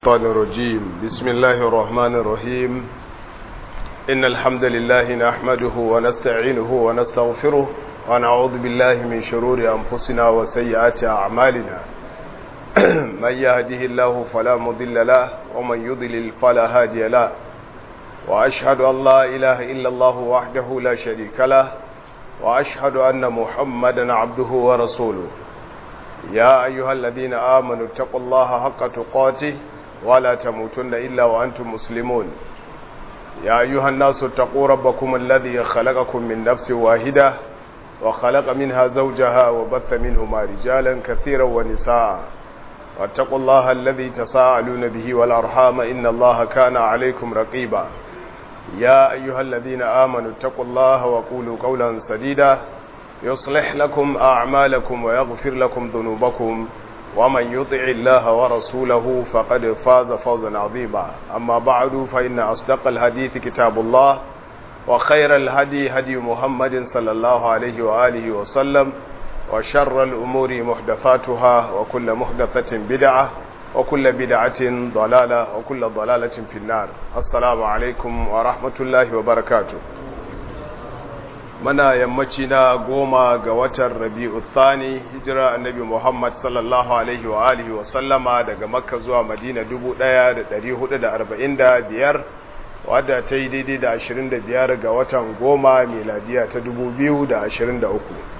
الشيطان الرجيم بسم الله الرحمن الرحيم إن الحمد لله نحمده ونستعينه ونستغفره ونعوذ بالله من شرور أنفسنا وسيئات أعمالنا من يهده الله فلا مضل له ومن يضلل فلا هادي له وأشهد أن لا إله إلا الله وحده لا شريك له وأشهد أن محمدا عبده ورسوله يا أيها الذين آمنوا اتقوا الله حق تقاته ولا تموتن إلا وأنتم مسلمون يا أيها الناس اتقوا ربكم الذي خلقكم من نفس واحدة وخلق منها زوجها وبث منهما رجالا كثيرا ونساء واتقوا الله الذي تساءلون به والأرحام إن الله كان عليكم رقيبا يا أيها الذين آمنوا اتقوا الله وقولوا قولا سديدا يصلح لكم أعمالكم ويغفر لكم ذنوبكم ومن يطع الله ورسوله فقد فاز فوزا عظيما أما بعد فإن أصدق الحديث كتاب الله وخير الهدي هدي محمد صلى الله عليه وآله وسلم وشر الأمور محدثاتها وكل محدثة بدعة وكل بدعة ضلالة وكل ضلالة في النار السلام عليكم ورحمة الله وبركاته mana yammaci na goma ga watan rabi'u thani hijira annabi muhammad sallallahu alaihi wa alihi wa sallama daga makka zuwa madina 1445 wadda ta yi daidai da 25 ga watan goma meladiya ta 2023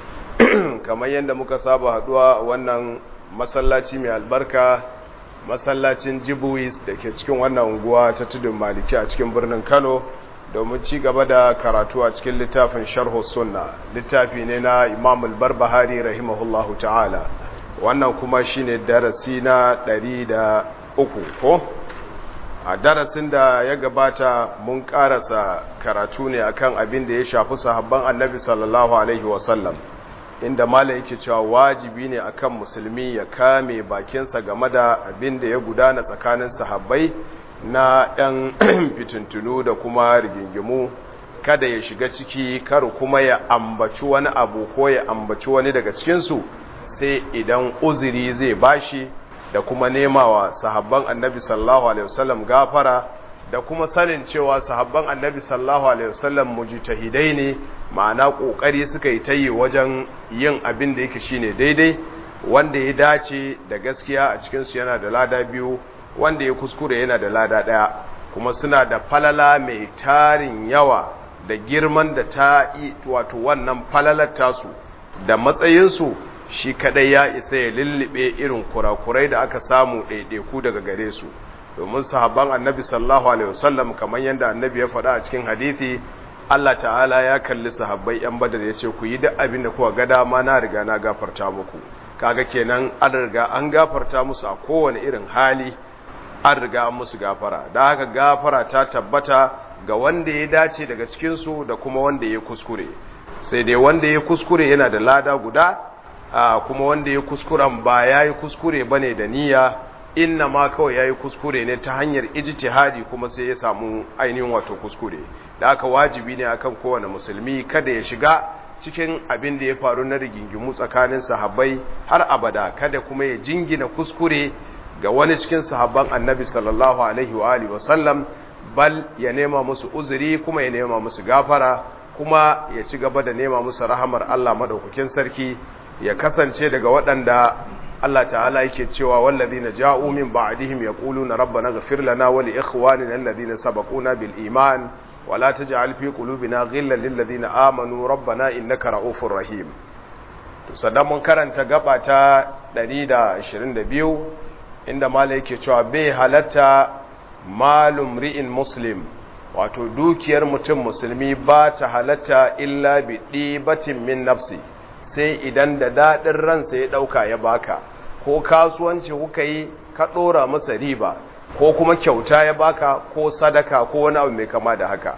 kamar yadda muka saba haduwa wannan masallaci mai albarka masallacin jibuis da ke cikin wannan unguwa ta tudun maliki a cikin birnin kano domin ci gaba da karatu a cikin littafin sharhu sunna littafi ne na imam al-barbahari rahimahullahu ta'ala wannan kuma shine darasi na ɗari da uku ko a darasin da ya gabata mun karasa karatu ne akan abin da ya shafi sahabban annabi sallallahu alaihi wasallam inda mala yake cewa wajibi ne akan musulmi ya kame bakinsa game da abin da ya gudana tsakanin sahabbai na ‘yan fitintunu da kuma rigingimu kada ya shiga ciki kar kuma ya ambaci wani abu ko ya ambaci wani daga cikinsu sai idan uzuri zai bashi da kuma nemawa sahabban annabi sallallahu alaihi wasallam gafara da kuma sanin cewa sahabban annabi sallallahu alaihi wasallam mujtahidai ne ma'ana kokari suka yi tayi wajen yin abin da yake shine daidai wanda ya dace da gaskiya a cikin su yana da lada biyu wanda ya kuskure yana da lada ɗaya kuma suna da falala mai tarin yawa da girman da ta yi wato wannan falalar tasu da matsayinsu shi kadai ya isa ya lullube irin kurakurai da aka samu ɗaiɗaiku daga gare su domin sahabban annabi sallallahu alaihi wasallam kamar yadda annabi ya faɗa a cikin hadithi Allah ta'ala ya kalli sahabbai yan badar ya ce ku yi duk abin da kuka ga dama na riga na gafarta muku kaga kenan an riga an gafarta musu a kowane irin hali an riga musu gafara da haka gafara ta tabbata ga wanda ya dace daga cikinsu da kuma wanda ya kuskure sai dai wanda ya kuskure yana da lada guda kuma wanda ya kuskuren ba ya yi kuskure ba ne da niyya inna ma kawai ya yi kuskure ne ta hanyar ijtihadi kuma sai ya samu ainihin wato kuskure da haka wajibi ne akan kowane musulmi kada ya shiga cikin abin da ya faru na rigingimu tsakanin sahabbai har abada kada kuma ya jingina kuskure ga wani cikin sahabban annabi sallallahu alaihi wa alihi wasallam bal ya nema musu uzuri kuma ya nema musu gafara kuma ya ci gaba da nema musu rahamar Allah madaukakin sarki ya kasance daga waɗanda Allah ta'ala yake cewa wallazina ja'u min ba'dihim yaquluna rabbana ighfir lana wa li ikhwanina alladhina sabaquna bil iman wa la taj'al fi qulubina ghillan lil ladzina amanu rabbana innaka ra'ufur rahim to sadan mun karanta gaba ta 122 inda mala yake cewa bai halatta malum ri'in muslim wato dukiyar mutum musulmi ba ta halatta illa bi ɗibatin min nafsi sai idan da daɗin ransa ya ɗauka ya baka ko kasuwanci kuka yi ka ɗora masa riba ko kuma kyauta ya baka ko sadaka ko wani abu mai kama da haka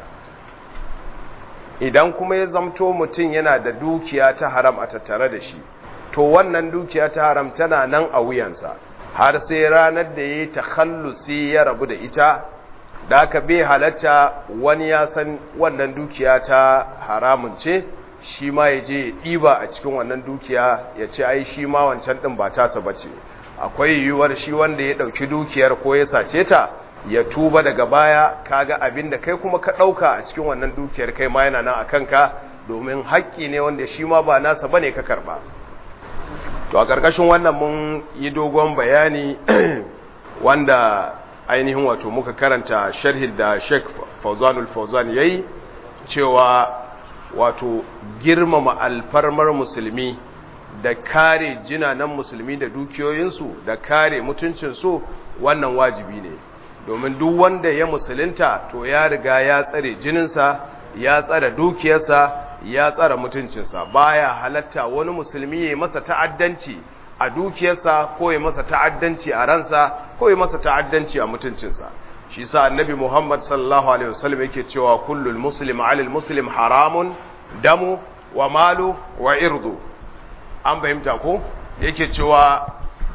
idan kuma ya zamto mutum yana da dukiya ta haram a tattare da shi to wannan dukiya ta haram tana nan a wuyansa har sai ranar da ya yi takhallusi ya rabu da ita da aka bai halatta wani ya san wannan dukiya ta haramun ce shi ma ya je ɗiba a cikin wannan dukiya ya ce ai shi ma wancan ɗin ba tasa ba ce akwai yiwuwar shi wanda ya ɗauki dukiyar ko ya sace ta ya tuba daga baya kaga abin da kai kuma ka ɗauka a cikin wannan dukiyar kai ma yana nan a kanka domin haƙƙi ne wanda shi ma ba nasa bane ka karɓa to a ƙarƙashin wannan mun yi dogon bayani wanda ainihin wato muka karanta sharhin da Sheikh Fauzanul Fauzan yayi cewa wato girmama alfarmar musulmi da kare jinanan musulmi da dukiyoyinsu da kare mutuncinsu wannan wajibi ne domin duk wanda ya musulunta to ya riga ya tsare jininsa ya tsare dukiyarsa ya tsare mutuncinsa baya halatta wani musulmi ya masa ta'addanci a dukiyarsa ko ya masa ta'addanci a ransa ko ya masa ta'addanci a mutuncinsa shi sa annabi Muhammad sallallahu alaihi wasallam yake cewa kullul muslim 'alal muslim haramun damu wa malu wa irdu an fahimta ko yake cewa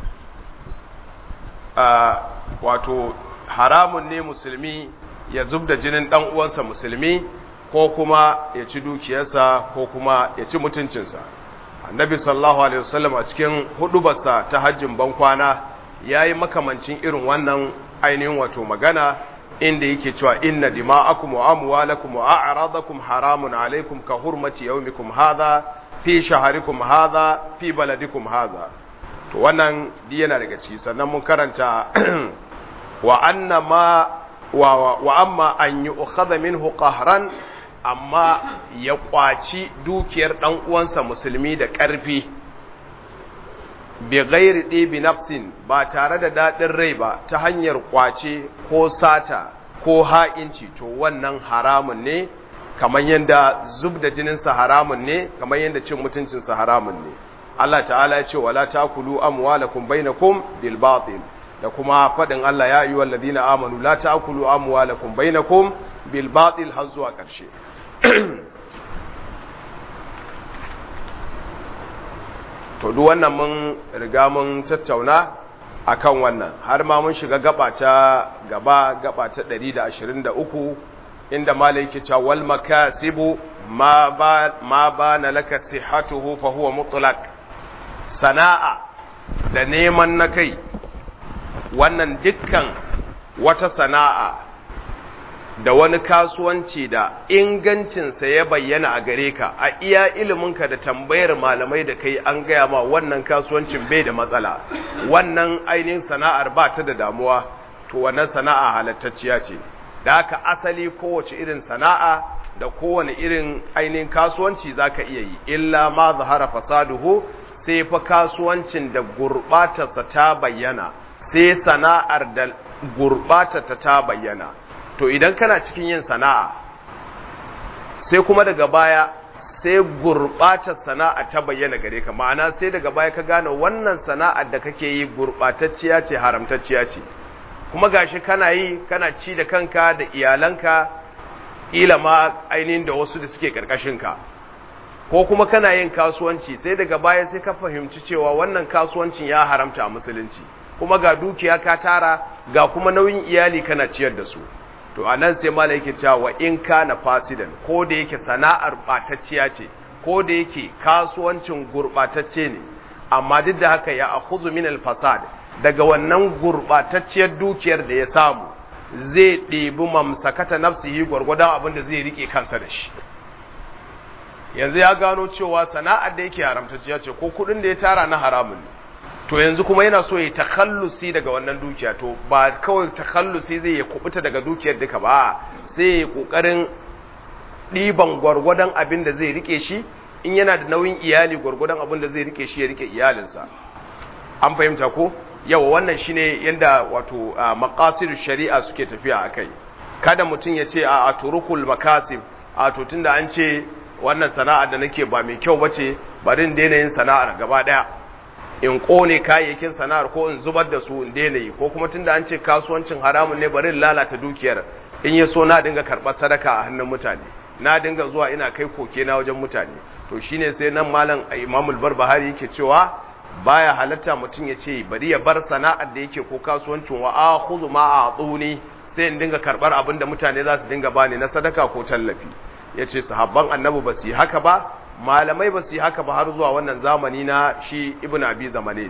wato haramun ne musulmi ya zubda jinin dan uwansa musulmi ko kuma ya ci dukiyarsa ko kuma ya ci mutuncinsa annabi sallallahu alaihi wasallam a cikin hudubarsa ta hajjin bankwana yayi makamancin irin wannan ainihin wato magana inda yake cewa inna dima'akum wa amwalakum wa a'radakum haramun alaikum ka hurmati yawmikum hadha fi shaharikum hadha fi baladikum hadha to wannan di yana daga ciki sannan mun karanta wa anna ma wa, wa amma an yu'khadha minhu qahran amma ya kwaci dukiyar dan uwansa musulmi da ƙarfi bi ghairi ɗibi nafsin ba tare da daɗin rai ba ta hanyar kwace ko sata ko ha'inci to wannan haramun ne kamar yadda zub da jininsa haramun ne kamar yadda cin mutuncinsa haramun ne Allah ta'ala ya ce wala takulu amwalakum bainakum bil batil da kuma fadin Allah ya ayyuhal ladina amanu la takulu amwalakum bainakum bil batil har zuwa ƙarshe to duk wannan mun riga mun tattauna akan wannan har ma mun shiga gaba ta gaba gaba ta 123 inda malai yake cewa wal makasibu ma ba ma bana laka sihhatuhu fa huwa mutlaq sana'a da neman na kai wannan dukkan wata sana'a da wani kasuwanci da ingancinsa ya bayyana a gare ka a iya iliminka da tambayar malamai da kai an gaya ma wannan kasuwancin bai da matsala wannan ainihin sana'ar ba ta da damuwa to wannan sana'a halattacciya ce da haka asali kowace irin sana'a da kowane irin ainihin kasuwanci za ka iya yi illa ma zahara fasaduhu sai fa kasuwancin da gurɓatarsa ta bayyana sai sana'ar da gurɓatarta ta bayyana to idan kana cikin yin sana'a sai kuma daga baya sai gurɓatar sana'a ta bayyana gare ka ma'ana sai daga baya ka gane wannan sana'ar da kake yi gurɓatacciya ce haramtacciya ce kuma gashi kana yi kana ci da kanka da iyalanka ila ma ainihin da wasu da suke ka ko kuma kana yin kasuwanci sai daga baya sai ka fahimci cewa wannan kasuwancin ya haramta a musulunci kuma ga dukiya ka tara ga kuma nauyin iyali kana ciyar da su to a nan sai mala yake cewa wa in kana fasidan ko da yake sana'ar batacciya ce ko da yake kasuwancin gurbatacce ne amma duk da haka ya akhudhu min al-fasad daga wannan gurbatacciyar dukiyar da ya samu zai ɗebi mamsakata nafsihi gwargwadon abin da zai rike kansa da shi yanzu ya gano cewa sana'ar da yake haramtacciya ce ko kuɗin da ya tara na haramun ne to yanzu kuma yana so ya takallusi daga wannan dukiya to ba kawai takallusi zai ya kubuta daga dukiyar duka ba sai ya kokarin ɗiban gwargwadon abin da zai rike shi in yana da nauyin iyali gwargwadon abin da zai rike shi ya rike iyalinsa an fahimta ko yawa wannan shine yanda wato maqasid shari'a suke tafiya akai kada mutum ya ce a turukul makasib a to tunda an ce wannan sana'ar da nake ba mai kyau bace bari in daina yin sana'ar gaba daya in kone kayayyakin sana'ar ko in zubar da su in daina yi ko kuma tunda an ce kasuwancin haramun ne bari in lalata dukiyar in ya so na dinga karɓar sadaka a hannun mutane na dinga zuwa ina kai koke na wajen mutane to shine sai nan malam Imamul Barbahari yake cewa baya halatta mutum ya ce bari ya bar sana'ar da yake ko kasuwancin wa akhudhu ma a'tuni sai in dinga karɓar abin da mutane za su dinga bani na sadaka ko tallafi yace sahabban annabi ba su yi haka ba malamai ba su yi haka ba har zuwa wannan zamani na shi ibn abi zamanin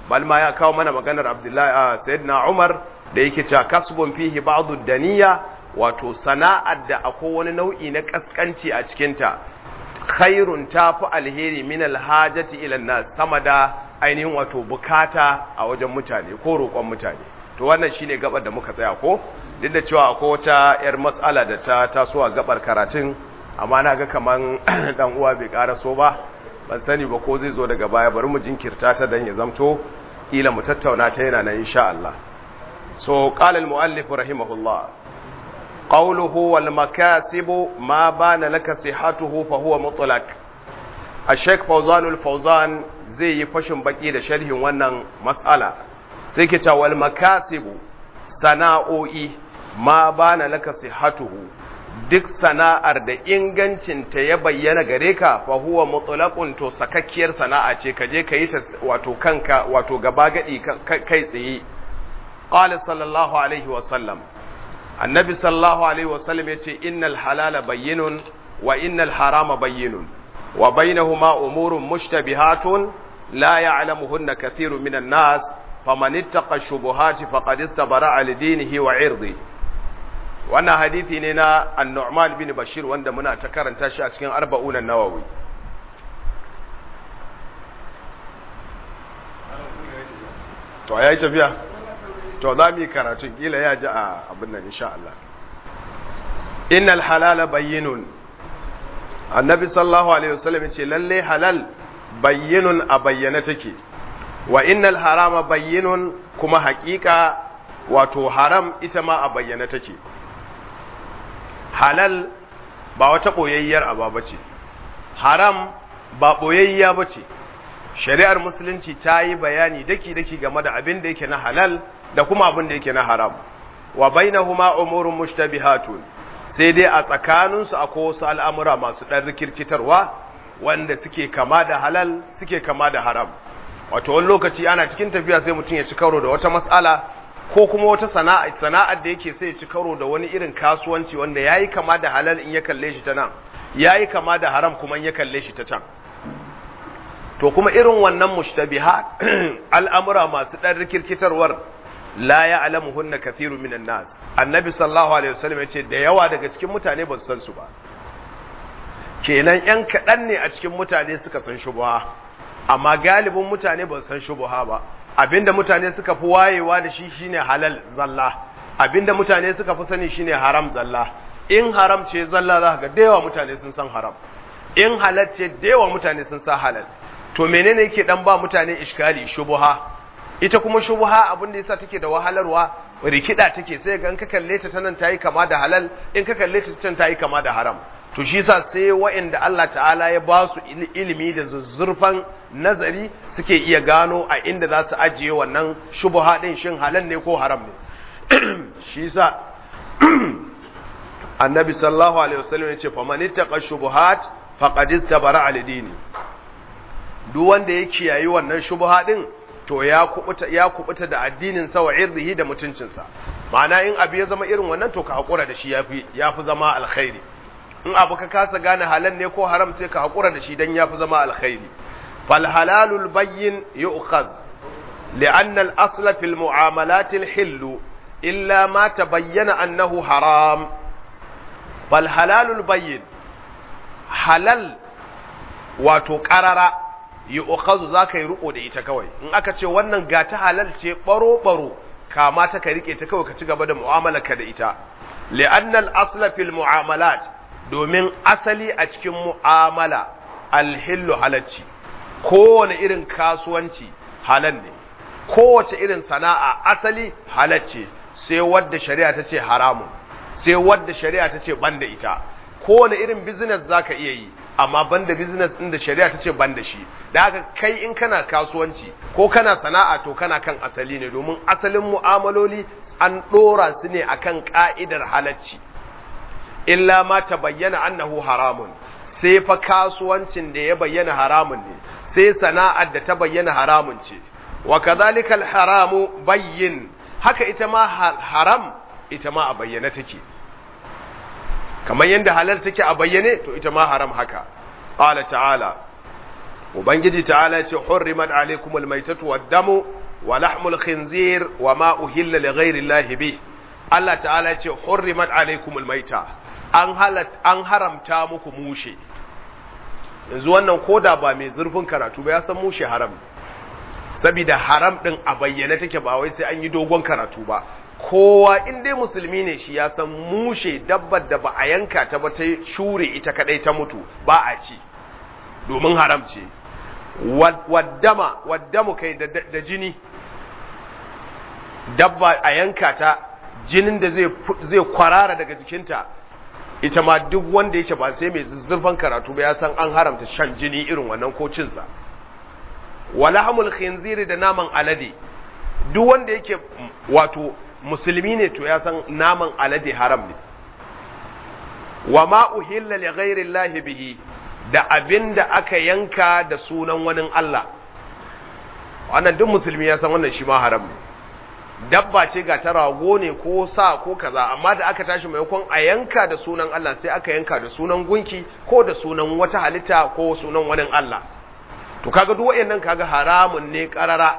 bal ma ya kawo mana maganar abdullahi sayyidina umar da yake cewa kasbun fihi ba'd daniya wato sana'ar da akwai wani nau'i na kaskanci a cikinta khairun tafi alheri min alhajati ila nas sama da ainihin wato bukata a wajen mutane ko roƙon mutane to wannan shine gabar da muka tsaya ko duk da cewa akwai wata yar matsala da ta taso a gabar karatun amma na ga kaman dan uwa bai karaso ba ban sani ba ko zai zo daga baya bari mu jinkirta ta dan ya zamto ila mu tattauna ta yana nan insha Allah so qala al muallif rahimahullah qawluhu wal makasibu ma bana laka sihhatuhu fa huwa mutlaq al-sheikh fawzan al-fawzan zai yi fashin baki da sharhin wannan mas'ala sai ke cewa wal makasibu sana'o'i ma bana laka sihhatuhu duk sana'ar da ingancinta ya bayyana gare ka fa huwa mutlaqun to sakakkiyar sana'a ce ka je ka yi ta wato kanka wato gaba gadi kai tsaye qala sallallahu alaihi wa sallam annabi sallallahu alaihi wa sallam yace innal halala bayyinun wa innal harama bayyinun wa bainahuma umurun mushtabihatun la ya'lamuhunna kathirun minan nas faman ittaqa shubuhati faqad istabara li dinihi wa 'irdihi wannan hadithi ne na annu'man bin bashir wanda muna ta karanta shi a cikin arba'unan nawawi to ya yi tafiya to za mu yi karatun kila ya ji a abin nan insha Allah innal halala bayyinun annabi sallallahu alaihi wasallam ya ce lalle halal bayyinun a bayyana take wa innal harama bayyinun kuma haƙiƙa wato haram ita ma a bayyana take halal ba wata ɓoyayyar aba ba ce haram ba ɓoyayya ba ce shari'ar musulunci ta yi bayani daki-daki game da abin da yake na halal da kuma abin da yake na haram wa bainahuma umurun mushtabihatun sai dai a tsakaninsu akwai wasu al'amura masu ɗan rikirkitarwa wanda suke kama da halal suke kama da haram wato wani lokaci ana cikin tafiya sai mutum ya ci karo da wata mas'ala ko kuma wata sana'a sana'ar da yake sai ya ci karo da wani irin kasuwanci wanda yayi kama da halal in ya kalle shi ta nan yayi kama da haram kuma in ya kalle shi ta can to kuma irin wannan mushtabihat al'amura masu dan rikirkitarwar la ya'lamuhunna kathirun minan nas annabi sallallahu alaihi wasallam yace da yawa daga cikin mutane ba su san su ba kenan yan kadan ne a cikin mutane suka san shubha amma galibin mutane ba su san shubha ba abinda mutane suka fi wayewa da shi shine halal zalla abinda mutane suka fi sani shine haram zalla in haram ce zalla za ka ga da yawa mutane sun san haram in halal ce da yawa mutane sun san halal to menene yake dan ba mutane iskali shubha ita kuma shubha abin da yasa take da wahalarwa rikida take sai ga in ka kalle ta tanan tayi kama da halal in ka kalle ta can tayi kama da haram to shi yasa sai wa'anda Allah ta'ala ya ba su ilimi da zuzzurfan nazari suke iya gano a inda za su ajiye wannan shubha din shin halal ne ko haram ne shi yasa annabi sallallahu alaihi wasallam ya ce faman ittaqa shubuhat faqad istabara al dini duk wanda ya kiyayi wannan shubha din to ya kubuta ya kubuta da addinin sa wa irdihi da mutuncin sa ma'ana in abu ya zama irin wannan to ka hakura da shi yafi yafi zama alkhairi in abu ka kasa gane halal ne ko haram sai ka hakura da shi dan yafi zama alkhairi fal halalul bayyin yu'khaz لأن الأصل في المعاملات الحل إلا ما تبين أنه حرام فالحلال البين حلال wato ƙarara yi ukazu za ka yi riƙo da ita kawai in aka ce wannan ga ta halal ce ɓaro-ɓaro kama ta ka riƙe ta kawai ka ci gaba da mu'amalarka da ita li'annal asla fil mu'amalat domin asali a cikin mu'amala alhillu halacci kowane irin kasuwanci halal ne kowace irin sana'a asali halacce sai wadda shari'a ta ce haramun sai wadda shari'a ta ce banda ita kowane irin business za ka iya yi amma banda business ɗin da shari'a ta ce banda shi da haka kai in kana kasuwanci ko kana sana'a to kana kan asali ne domin asalin mu'amaloli an ɗora su ne akan ƙa'idar halacci illa ma ta bayyana annahu haramun sai fa kasuwancin da ya bayyana haramun ne sai sana'ar da ta bayyana haramun ce wa kadhalika al-haramu bayyin haka ita ma haram ita ma a bayyane take kamar yadda halal take a bayyane to ita ma haram haka qala ta'ala ubangiji ta'ala ce hurrimat alaikumul maitatu wad-damu wa lahmul khinzir wa ma uhilla li ghairi llahi bi Allah ta'ala ce hurrimat alaikumul maita an halat an haramta muku mushe yanzu wannan koda ba mai zurfin karatu ba ya san mushe haram saboda haram din a bayyane take ba wai sai an yi dogon karatu ba kowa in dai musulmi ne shi ya san mushe dabbar da ba a yanka ta ba ta shure ita kadai ta mutu ba a ci domin haram ce waddama waddamu kai da jini dabba a yanka ta jinin da zai kwarara daga jikinta ita ma duk wanda yake ba sai mai zurfan karatu ba ya san an haramta shan jini irin wannan ko cinsa walahmul khinziri da naman alade duk wanda yake wato musulmi ne to ya san naman alade haram ne wa ma uhilla li ghairi llahi bihi da abinda aka yanka da sunan wani Allah wannan duk musulmi ya san wannan shi ma haram ne dabba ce ga ta rago ne ko sa ko kaza amma da aka tashi maimakon a yanka da sunan Allah sai aka yanka da sunan gunki ko da sunan wata halitta ko sunan wani Allah to kaga duk wayannan kaga haramun ne karara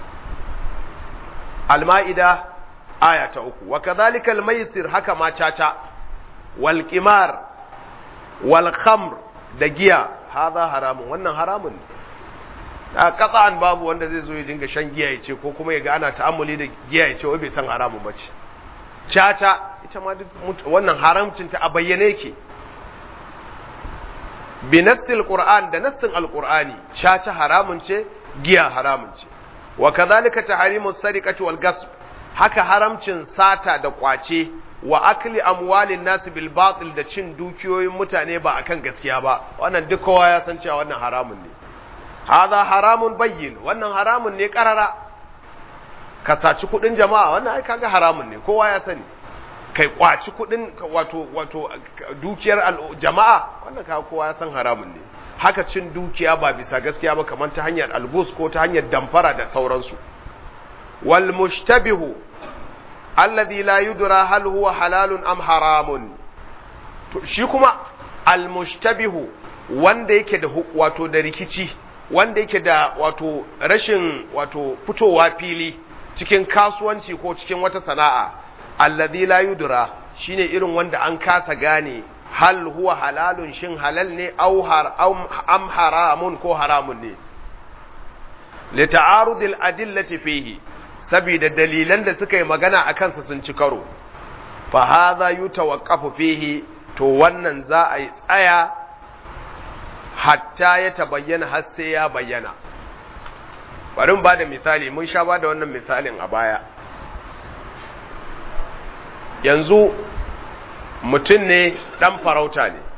al-maida aya ta uku wa kadhalika al-maisir haka ma caca wal qimar wal khamr da giya hadha haramun wannan haramun ne a an babu wanda zai zo ya dinga shan giya ya ce ko kuma ya ga ana ta'ammuli da giya ya ce wai bai san haramun ba ce caca ita ma duk wannan haramcin ta a bayyane yake bi nassil qur'an da nassin alqur'ani caca haramun ce giya haramun ce wa kadhalika tahrimu sariqati wal gasb haka haramcin sata da kwace wa akli amwalin nas bil batil da cin dukiyoyin mutane ba akan gaskiya ba wannan duk kowa ya san cewa wannan haramun ne hadha haramun bayyin wannan haramun ne karara ka saci kudin jama'a wannan ai kaga haramun ne kowa ya sani kai kwaci kudin wato wato dukiyar jama'a wannan kaga kowa ya san haramun ne haka cin dukiya ba bisa gaskiya ba kamar ta hanyar albus ko ta hanyar damfara da sauransu wal mushtabihu alladhi la yudra hal huwa halalun am haramun to shi kuma al mushtabihu wanda yake da wato da rikici wanda yake da wato rashin wato fitowa fili cikin kasuwanci ko cikin wata sana'a alladhi la yudra shine irin wanda an kasa gane hal huwa halalun shin halal ne au har am haramun ko haramun ne li ta'arudil adillati fihi saboda dalilan da suka yi magana a kansa sun ci karo fa hadha yutawaqqafu fihi to wannan za a yi tsaya hatta ya tabayyana har sai ya bayyana bari mu bada misali mun sha bada wannan misalin a baya yanzu mutum ne dan farauta ne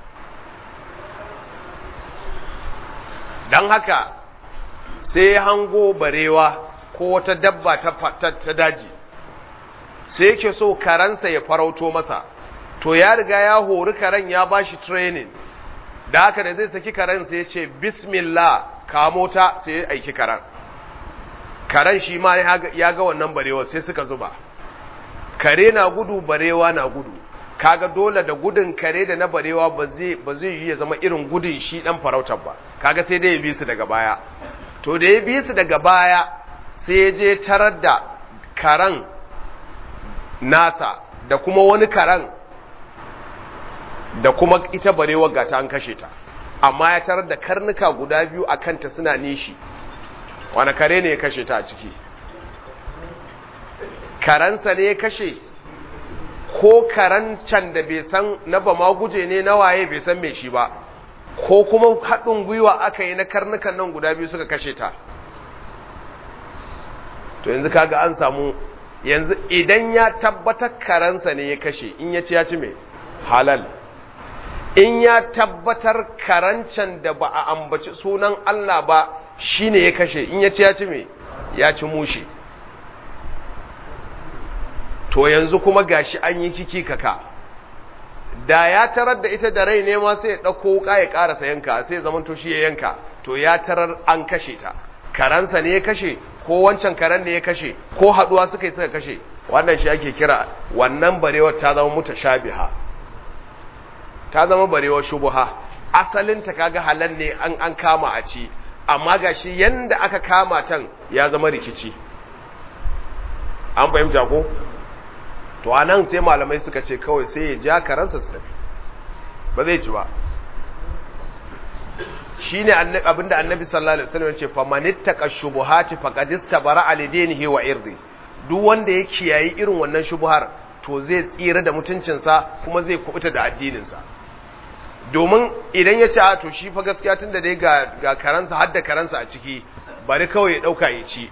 don haka sai hango barewa ko wata dabba ta daji sai yake so karansa ya farauto masa to ya riga ya hori karen ya bashi training da haka da zai saki karen sai ya ce bismillah kamo ta sai ya aiki karen karen shi ma ya ga wannan barewa sai suka zuba kare na gudu barewa na gudu kaga dole da gudun kare da na barewa ba zai ba zai yi ya zama irin gudun shi dan farautar ba kaga sai dai ya bi su daga baya to da ya bi su daga baya sai ya je tarar da karen nasa da kuma wani karen da kuma ita barewar gata an kashe ta amma ya tarar da karnuka guda biyu a kanta suna nishi wani kare ne ya kashe ta a ciki karansa ne ya kashe ko karancan da bai san na ba ma guje ne na waye bai san mai shi ba ko kuma haɗin gwiwa aka yi na karnukan nan guda biyu suka kashe ta to yanzu kaga an samu yanzu idan ya tabbatar karansa ne ya kashe in ya ci ya ci mai halal in ya tabbatar karancan da ba a ambaci sunan Allah ba shine ya kashe in ya ci ya ci mai ya ci mushe to yanzu kuma gashi an yi kiki kaka da ya tarar da ita da rai ne ma sai ya ɗauko wuka ya ƙarasa yanka sai ya zama to shi ya yanka to ya tarar an kashe ta karansa ne ya kashe ko wancan karen ne ya kashe ko haɗuwa suka yi suka kashe wannan shi ake kira wannan barewar ta zama mutashabiha ta zama barewar shubuha asalin ta kaga halal ne an an kama a ci amma gashi yanda aka kama tan ya zama rikici an fahimta ko to anan sai malamai suka ce kawai sai ya ja karansa su tafi ba zai ci ba shine abinda annabi sallallahu alaihi wasallam ce fa manittaka shubuhati faqad istabara alidinihi wa irdi duk wanda ya kiyayi irin wannan shubuhar to zai tsira da mutuncinsa kuma zai kubuta da addininsa domin idan ya ce a to shi fa gaskiya tunda dai ga ga karansa har da karansa a ciki bari kawai ya dauka ya ci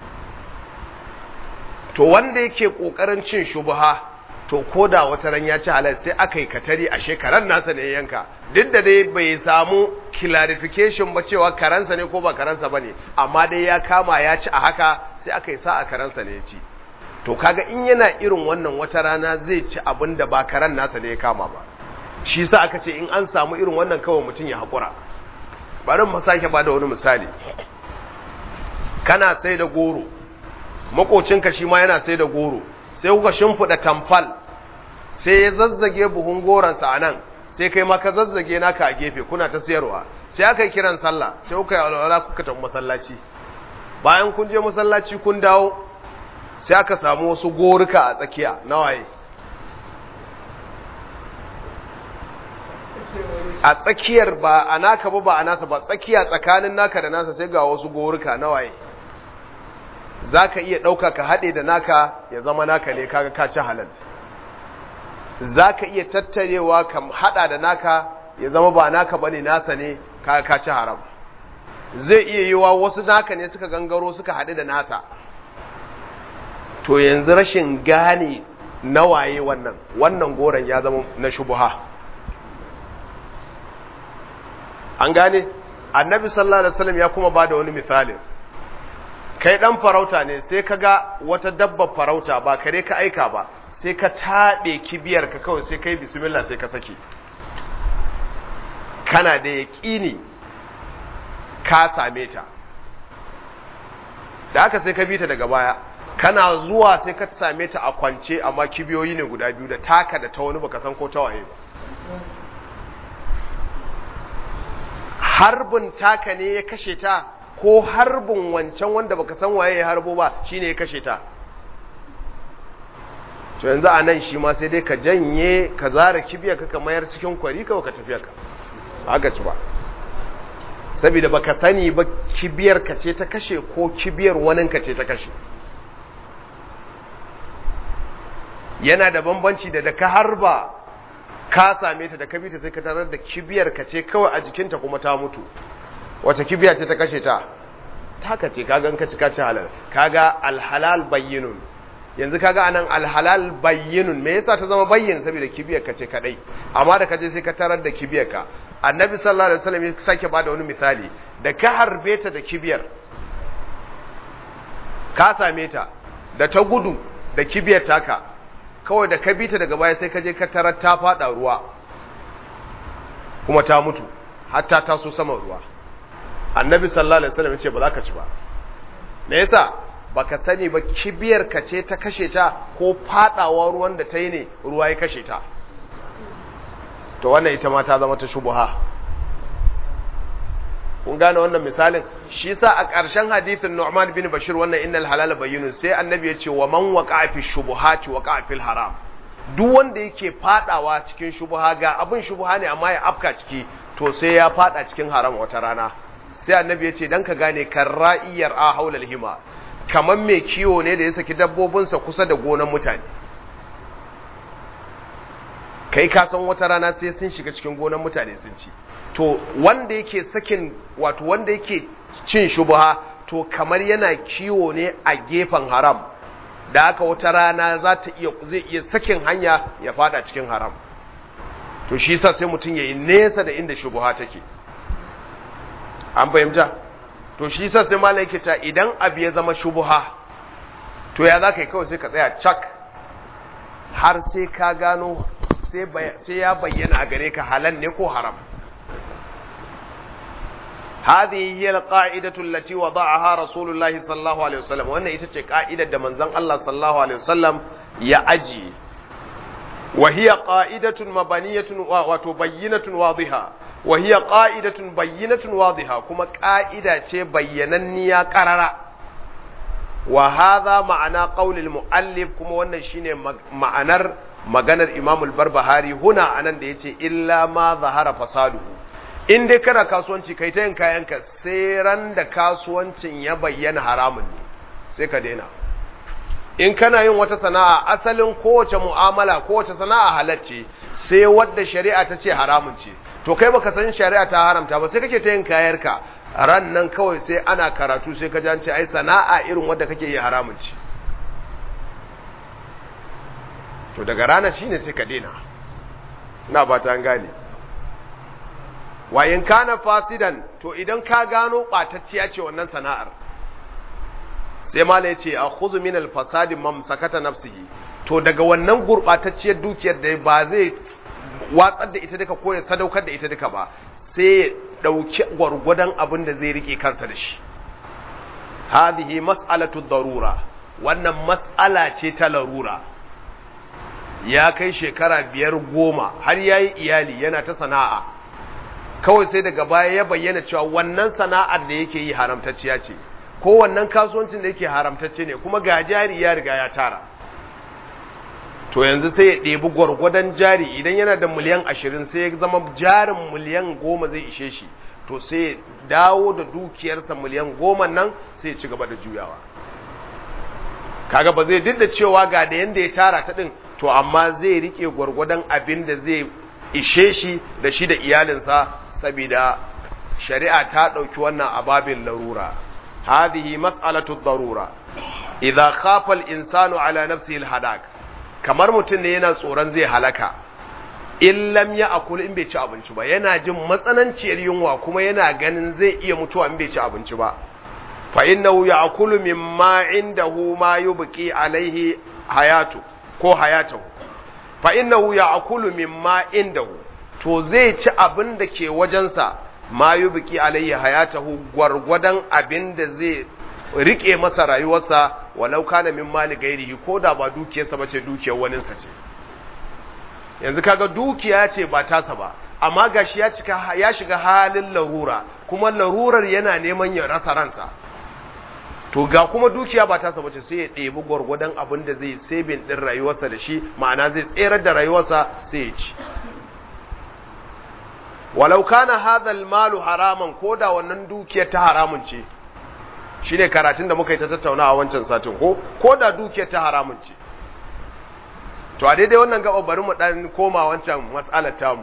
to wanda yake kokarin cin shubha to koda wata ran ya ci halal sai aka yi katari a shekaran nasa ne yanka duk da dai bai samu clarification ba cewa karansa ne ko ba karansa bane amma dai ya kama ya ci a haka sai aka yi sa a karansa ne ya ci to kaga in yana irin wannan wata rana zai ci abin da ba karan nasa ne ya kama ba shi sa aka ce in an samu irin wannan kawai mutum ya haƙura bari mu sake ba da wani misali kana sai da goro makocinka shi ma yana sai da goro sai kuka shimfiɗa tamfal sai ya zazzage buhun goronsa a nan sai kai ma ka zazzage naka a gefe kuna ta siyarwa sai aka yi kiran sallah sai kuka yi alwala kuka tafi masallaci bayan kun je masallaci kun dawo sai aka samu wasu goruka a tsakiya nawaye a tsakiyar ba a naka ba ba a nasa ba tsakiya tsakanin naka da nasa sai ga wasu goruka nawaye za ka iya ɗauka ka haɗe da naka ya zama naka ne kaga ka ci halal za ka iya tattarewa ka haɗa da naka ya zama ba naka ba ne nasa ne kaga ka ci haram zai iya yiwa wasu naka ne suka gangaro suka haɗe da nasa to yanzu rashin gane nawaye wannan wannan goron ya zama na shubuha an gane annabi sallallahu alaihi wasallam ya kuma bada wani misali kai dan farauta ne sai ka ga wata dabba farauta ba kare ka aika ba sai ka taɓe kibiyar ka kawai sai kai bismillah sai ka saki kana da yaƙini ka same ta da aka sai ka bi ta daga baya kana zuwa sai ka same ta a kwance amma kibiyoyi ne guda biyu da taka da ta wani baka san ko ta waye ba harbin taka ne ya kashe ta ko harbin wancan wanda baka san waye ya harbo ba shine ya kashe ta to yanzu a nan shi ma sai dai ka janye ka zara kibiya ka ka mayar cikin kwari ka ka tafiya ka haka ci ba saboda baka sani ba kibiyar ka ce ta kashe ko kibiyar wanin ka ce ta kashe yana da bambanci da da ka harba ka same ta da ka bi ta sai ka tarar da kibiyar ka ce kawai a jikinta kuma ta mutu wace kibiya ce ta kashe ta taka ce kaga ka cika ci halal kaga alhalal bayyinun yanzu kaga anan alhalal bayyinun me yasa ta zama bayyin saboda kibiyar ka ce kadai amma da kaje sai ka tarar da kibiyar ka annabi sallallahu alaihi wasallam ya sake bada wani misali da ka harbe ta da kibiyar ka same ta da ta gudu da kibiyar taka kawai da ka bi ta daga baya sai ka je ka tarar ta fada ruwa kuma ta mutu hatta ta so saman ruwa annabi sallallahu alaihi wasallam ya ce ba za ka ci ba me yasa baka sani ba kibiyar ka ce ta kashe ta ko fadawa ruwan da ta yi ne ruwa ya kashe ta to wannan ita ma ta zama ta shubuha kun gane wannan misalin shi sa a ƙarshen hadithin Nu'man bin Bashir wannan innal halala bayyinun sai annabi ya ce wa man waqa'a fi shubuhati waqa'a fil haram duk wanda yake fadawa cikin shubuha ga abin shubuha ne amma ya afka ciki to sai ya fada cikin haram wata rana sai annabi ya ce dan ka gane karra'iyar a haulal hima kaman mai kiwo ne da ya saki dabbobinsa kusa da gonan mutane kai ka san wata rana sai sun shiga cikin gonan mutane sun ci to wanda yake sakin wato wanda yake cin shubha to kamar yana kiwo ne a gefen haram da haka wata rana za ta iya zai iya sakin hanya ya fada cikin haram to shi yasa sai mutum yayi nesa da inda shubha take an fahimta to shi yasa sai malai yake ta idan abu ya zama shubha to ya za ka yi kawai sai ka tsaya cak har sai ka gano sai ya bayyana a gare ka halal ne ko haram هذه هي القاعدة التي وضعها رسول الله صلى الله عليه وسلم وأن يتجي قاعدة دمن زن الله صلى الله عليه وسلم يأجي وهي قاعدة مبنية وتبينة واضحة wa hiya qa'idatun bayyinatun wadiha kuma qa'ida ce bayyananniya qarara wa hadha ma'ana qaulil muallif kuma wannan shine ma'anar maganar Imam al-Barbahari huna anan da yace illa ma zahara fasaduhu in dai kana kasuwanci kai ta yin kayanka sai ran da kasuwancin ya bayyana haramun ne sai ka daina in kana yin wata sana'a asalin kowace mu'amala kowace sana'a halacce sai wadda shari'a ta ce haramun ce to kai baka san shari'a ta haramta ba sai kake ta yin kayarka ran nan kawai sai ana karatu sai ka jance ai sana'a irin wadda kake yi haramun ce to daga rana shine sai ka daina ina ba ta gane wa in kana fasidan to idan ka gano batacciya ce wannan sana'ar sai mala yace akhudhu min al-fasadi mamsakata nafsihi to daga wannan gurbatacciyar dukiyar da ba zai watsar da ita duka ko ya sadaukar da ita duka ba sai ya dauki gwargwadon abin da zai rike kansa da shi hadhihi mas'alatu darura wannan mas'ala ce ta larura ya kai shekara biyar goma har yayi iyali yana ta sana'a kawai sai daga baya ya bayyana cewa wannan sana'ar da yake yi haramtacciya ce ko wannan kasuwancin da yake haramtacce ne kuma ga jari ya riga ya tara to yanzu sai ya ɗebi gwargwadon jari idan yana da miliyan ashirin sai ya zama jarin miliyan goma zai ishe shi to sai ya dawo da dukiyarsa miliyan goma nan sai ya ci gaba da juyawa kaga ba zai duk da cewa ga da yanda ya tara ta ɗin to amma zai riƙe gwargwadon abin da zai ishe shi da shi da iyalinsa saboda shari'a ta ɗauki wannan ababin larura هذه مسألة الضرورة إذا خاف الإنسان على نفسه الهلاك kamar mutum ne yana tsoron zai halaka in lam ya akul in bai ci abinci ba yana jin matsananciyar yunwa kuma yana ganin zai iya mutuwa in bai ci abinci ba fa innahu ya'kulu mimma indahu ma yubqi alaihi hayatu ko hayatahu fa innahu ya'kulu mimma indahu to zai ci abin da ke wajensa ma yi biki alayhi hayatahu gwargwadon abin da zai rike masa rayuwarsa walau kana min mali gairihi ko da ba dukiyarsa ba ce dukiyar waninsa ce yanzu kaga dukiya ce ba tasa ba amma gashi ya cika ya shiga halin larura kuma larurar yana neman ya rasa ransa to ga kuma dukiya ba tasa bace sai ya ɗebi gwargwadon abin da zai sabin ɗin rayuwarsa da shi ma'ana zai tserar da rayuwarsa sai ya ci walau kana hadhal malu haraman ko da wannan dukiyar ta haramun ce shine karatun da muka yi ta tattaunawa wancan satin ko ko da dukiyar ta haramun ce to a daidai wannan gaba bari mu dan koma wancan mas'alar tamu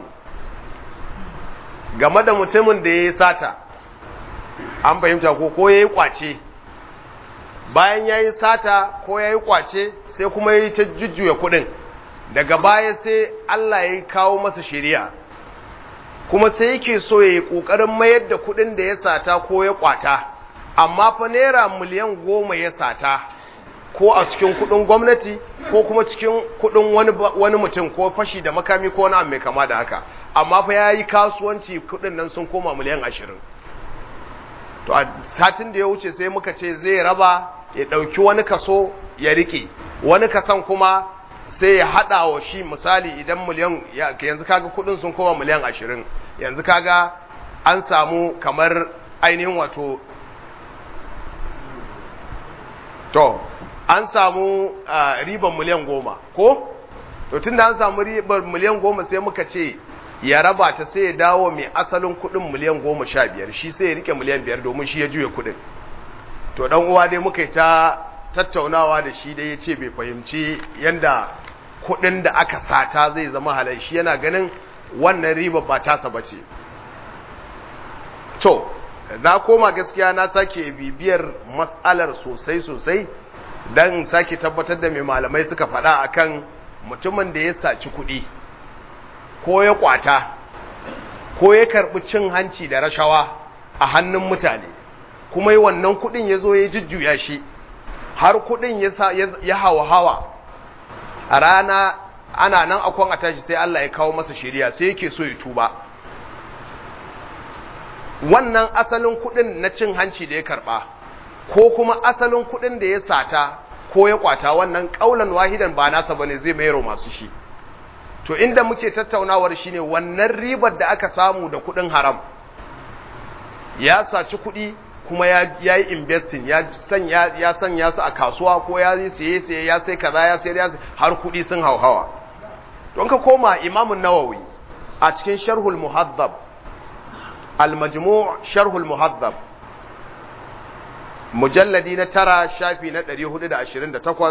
game da mutumin da yayi sata an fahimta ko ko yayi kwace bayan yayi sata ko yayi kwace sai kuma yayi ta jujjuya kudin daga baya sai Allah ya kawo masa shari'a kuma sai yake so ya yi ƙoƙarin mayar da kuɗin da ya sata ko ya ƙwata amma fa naira miliyan goma ya sata ko a cikin kuɗin gwamnati ko kuma cikin kuɗin wani, wani mutum ko fashi da makami ko wani mai kama da haka amma fa ya yi kasuwanci kuɗin nan sun koma miliyan ashirin to a satin da ya wuce sai muka ce zai raba ya ɗauki wani kaso ya riƙe wani kasan kuma sai ya haɗa wa shi misali idan miliyan yanzu kaga kudin sun koma miliyan ashirin yanzu kaga an samu kamar ainihin wato to an samu riban miliyan goma ko to tun da an samu ribar miliyan goma sai muka ce ya raba ta sai ya dawo mai asalin kudin miliyan goma sha biyar shi sai ya rike miliyan biyar domin shi ya juya kudin to dan uwa dai muka yi ta tattaunawa da shi dai ya ce bai fahimci yanda kudin da aka sata zai zama halal shi yana ganin wannan riba ba tasa ba ce to na koma gaskiya na sake bibiyar matsalar sosai sosai don sake tabbatar da mai malamai suka faɗa akan mutumin da ya saci kuɗi ko ya kwata ko ya karɓi cin hanci da rashawa a hannun mutane kuma yi wannan kuɗin ya zo ya jujjuya shi har kuɗin ya hawa hawa a rana ana nan akwan a tashi sai Allah ya kawo masa shari'a sai yake so ya tuba wannan asalin kudin na cin hanci da ya karba ko kuma asalin kudin da ya sata ko ya kwata wannan kaulan wahidan ba nasa bane zai mayar masu shi to inda muke tattaunawar shine wannan ribar da aka samu da kuɗin haram ya saci kuɗi kuma ya yi investing ya sanya ya sanya su a kasuwa ko ya yi siye siye ya sai kaza ya sai ya har kuɗi sun hauhawa don ka koma imamun nawawi a cikin sharhul muhaddab al-majmu' sharhul muhaddab mujalladi na tara shafi na 428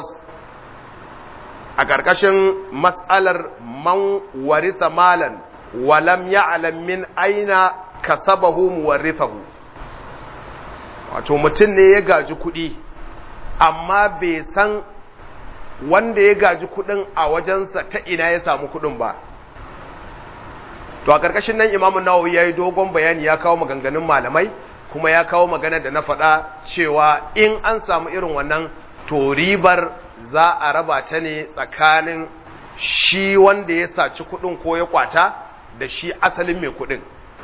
a ƙarƙashin matsalar man warisa malan walam ya'lam min aina kasabahu muwarrithahu wato mutum ne ya gaji kuɗi amma bai san wanda ya gaji kuɗin a wajensa ta ina ya samu kuɗin ba to a ƙarƙashin nan imamu nawawi ya yi dogon bayani ya kawo maganganun malamai kuma ya kawo magana da na faɗa cewa in an samu irin wannan to ribar za a raba ta ne tsakanin shi wanda ya saci kuɗin ko ya kwata da shi asalin mai kuɗin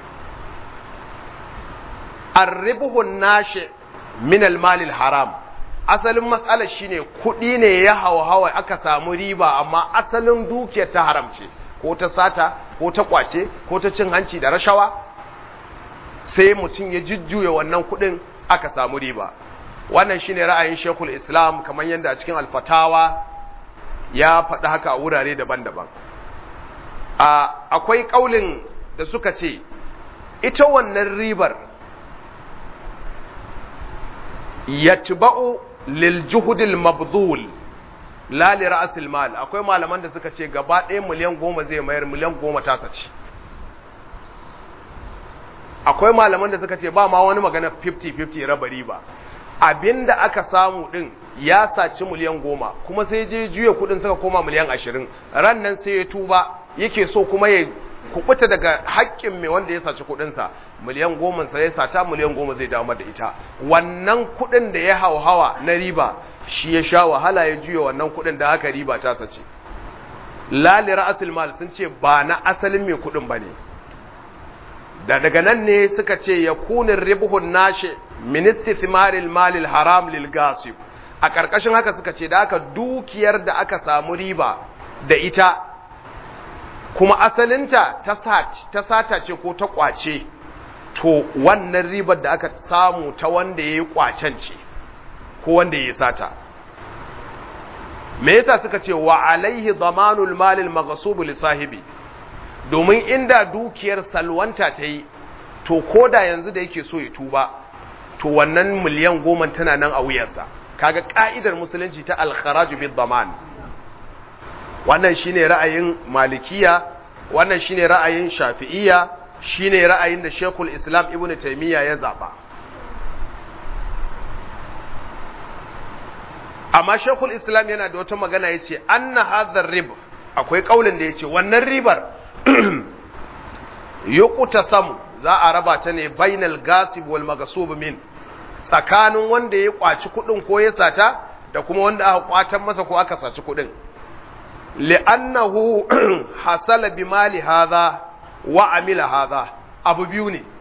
arribuhun nashi min almalil haram asalin matsalar shine kuɗi ne ya hauhawa aka samu riba amma asalin dukiyar ta haram ce ko ta sata ko ta kwace ko ta cin hanci da rashawa sai mutum ya jujjuya wannan kuɗin aka samu riba wannan shine ra'ayin Sheikhul Islam kamar yadda a cikin alfatawa ya faɗi haka a wurare daban-daban akwai ƙaulin da suka ce ita wannan ribar yatba'u lil juhudil mabdhul la li ra'sil mal akwai malaman da suka ce gaba ɗaya miliyan goma zai mayar miliyan goma ta sace akwai malaman da suka ce ba ma wani magana 50-50 raba riba abinda aka samu din ya saci miliyan goma kuma sai je juya kudin suka koma miliyan ashirin ran nan sai ya tuba yake so kuma ya kubuta daga haƙƙin mai wanda ya saci kudinsa miliyan goma sai ya sata miliyan goma zai damar da ita wannan kudin da ya hauhawa na riba shi ya sha wahala ya juya wannan kudin da haka riba ta sace lali ra'asul mal sun ce ba na asalin mai kudin bane da daga nan ne suka ce ya kunin ribuhun nashi ministi thimaril malil haram lil gasib a ƙarƙashin haka suka ce da aka dukiyar da aka samu riba da ita kuma asalinta ta sata ce ko ta ƙwace to wannan ribar da aka samu ta wanda ya yi ƙwacen ce ko wanda ya yi sata me yasa suka ce wa alaihi zamanul malil maghsub li sahibi domin inda dukiyar salwanta ta yi to ko da yanzu da yake so ya tuba to wannan miliyan goma tana nan a wuyarsa kaga ka'idar musulunci ta alkharaju bid daman wannan shine ra'ayin malikiya wannan shine ra'ayin shafi'iyya shine ra'ayin da Sheikhul Islam Ibn Taymiyyah ya zaba amma Sheikhul Islam yana da wata magana yace anna hadha rib akwai kaulin da yace wannan ribar yukuta samu za a raba ta ne bainal gasib wal magasub min tsakanin wanda ya kwaci kudin ko ya sata da kuma wanda aka kwatan masa ko aka saci kudin li'annahu hasala bi mali hadha wa amila hadha abu biyu ne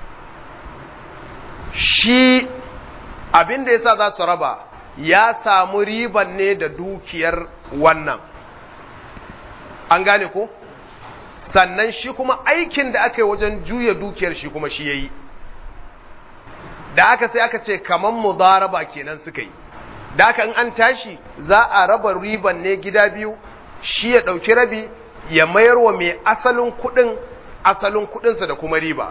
shi abin da yasa za su raba ya samu riban ne da dukiyar wannan an gane ko sannan shi kuma aikin da aka yi wajen juya dukiyar shi kuma shi ya yi da aka sai aka ce kaman mudaraba kenan suka yi da aka in an tashi za a raba riban ne gida biyu shi ya ɗauki rabi ya mayar wa mai asalin kuɗin asalin kuɗinsa da kuma riba